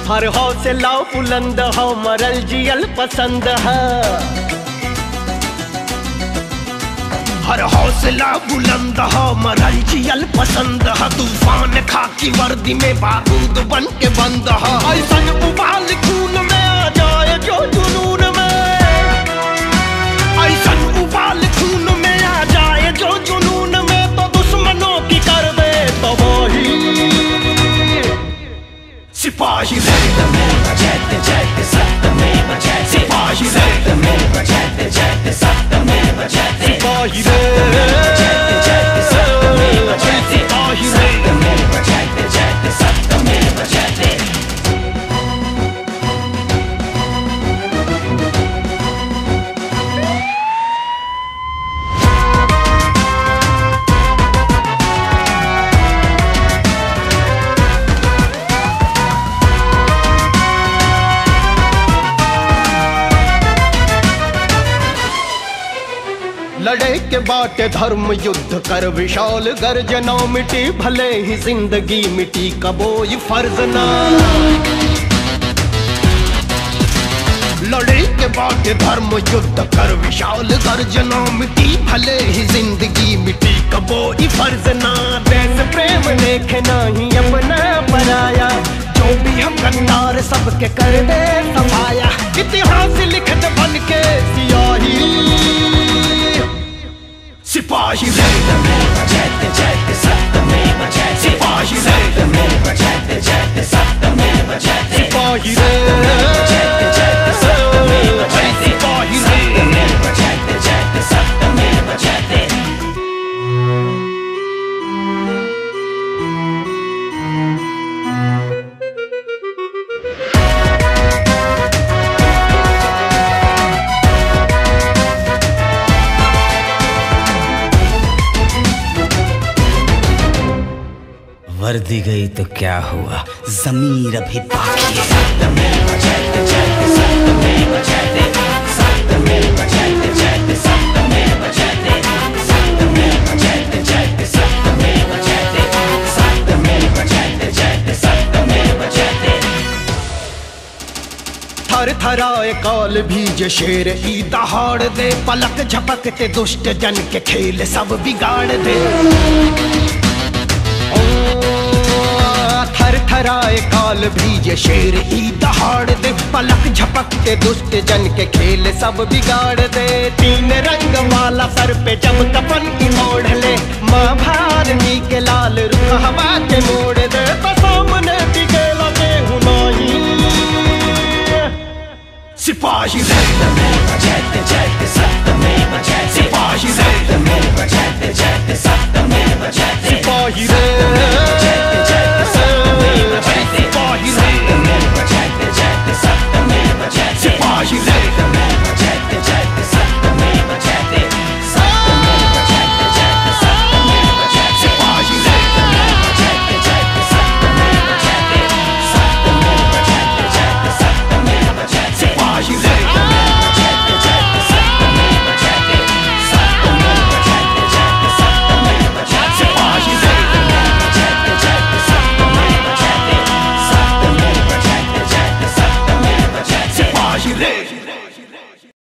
हर हौसला बुलंद हो मरल जियल पसंद है हर हौसला बुलंद हो मरल जियल पसंद है तूफान खाकी वर्दी में बारूद बन के बंद है ऐसन उबाल खून में आ जाए जो जुनून में ऐसन उबाल खून में आ जाए जो जुनून में तो दुश्मनों की कर दे तो वही सिपाही रे सिपाही रे सिपाही रे सिपाही रे लड़े के बाटे धर्म युद्ध कर विशाल गर्जना मिटी भले ही जिंदगी मिटी कबोई फर्ज ना लड़े के बाटे धर्म युद्ध कर विशाल गर्जना मिटी भले ही जिंदगी मिटी कबोई फर्ज ना देश प्रेम देखे नहीं अपना बनाया जो भी हम गद्दार सबके कर दे सफाया इतिहास लिखत बन के सियाही सिपाही रे सिपाही रे सिपाही रे सिपाही रे वर्दी गई तो क्या हुआ जमीर अभी बाकी है थर थराए काल भीज शेर ई दहाड़ दे पलक झपकते दुष्ट जन के खेल सब बिगाड़ दे ओ, थर थराए काल भीज शेर ई दहाड़ दे पलक झपकते दुष्ट जन के खेल सब बिगाड़ दे तीन रंग वाला सर पे जब कफन की मोड़ ले माँ भारनी के लाल रुख हवा के मोड़ दे तो सामने टिके लगे हुनाई सिपाही रे सिपाही रे सिपाही रे